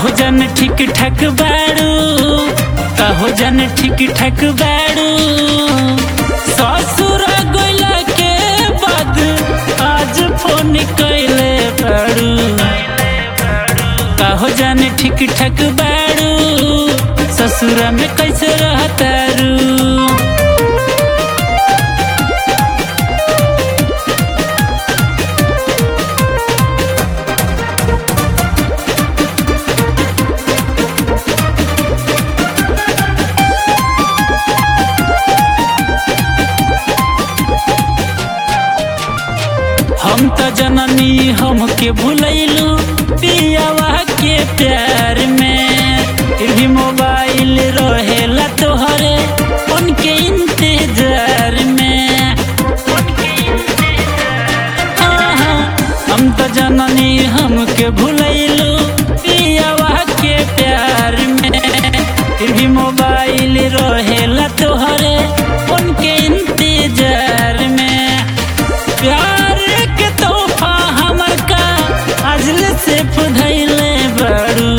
कहो जन ठीक ठाक बाड़ू कहो जन ठीक ठाक बाड़ू ससुर गइला के बाद आज फोन कैले बाड़ू कहो जन ठीक ठाक बाड़ू ससुर में कैसे रहतारू हम त जननी हमके भूलैलू पियावा के प्यार में फिर भी मोबाइल रहेला तोहरे उनके इंतजार में हाँ, हाँ, हम त जननी हमके भूलैलू पियावा के प्यार में फिर भी मोबाइल रहेला तोहरे उनके इंतजार में प्यार के तोहफा हमर का अजल से फुधैले बड़ू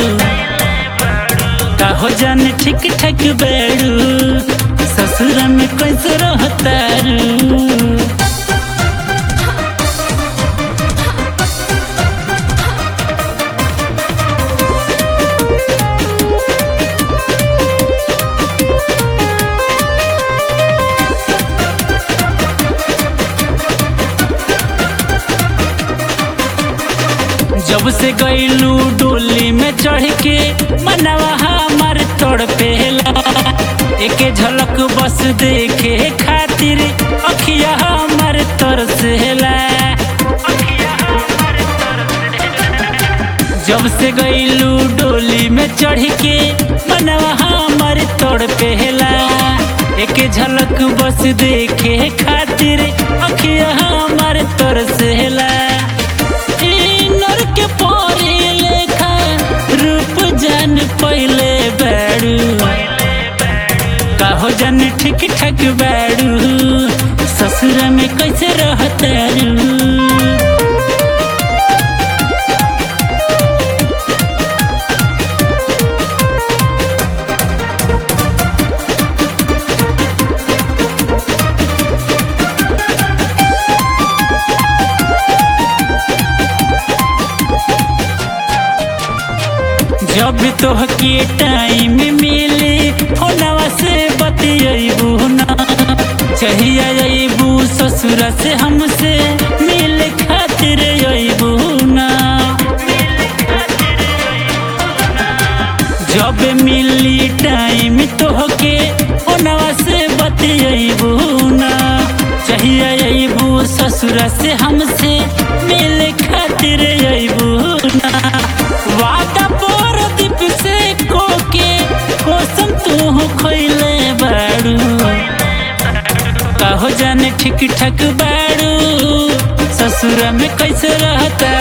कहो जान ठीक ठाक बड़ू ससुर में कैसे रहतारू जब से गईलू डोली में चढ़ के मनवा हमार तोड़ पेला एके झलक बस देखे खातिर अखिया हमार तरसेला जब से गईलू डोली में चढ़ के मनवा हमार तोड़ पेला एके झलक बस देखे खातिर अखिया हमार तरसेला नर के परी लेखा रूप जान पहले बैडू कहो जान ठीक ठाक बैडू ससुर में कैसे रहतारू जब तोहके टाइम मिले फोनवा से बतियबू ना चाहिए अबू ससुर से हमसे मिल खातिर अबू ना जब मिली टाइम तोहके फोनवा से बतियबू ना चाहिए अबू ससुर से हमसे मिल खातिर अबू ना वादा पर दीप से कोके कोसम तू खोइले बाड़ू कहो जाने ठीक ठाक बाड़ू ससुर में कैसे रहता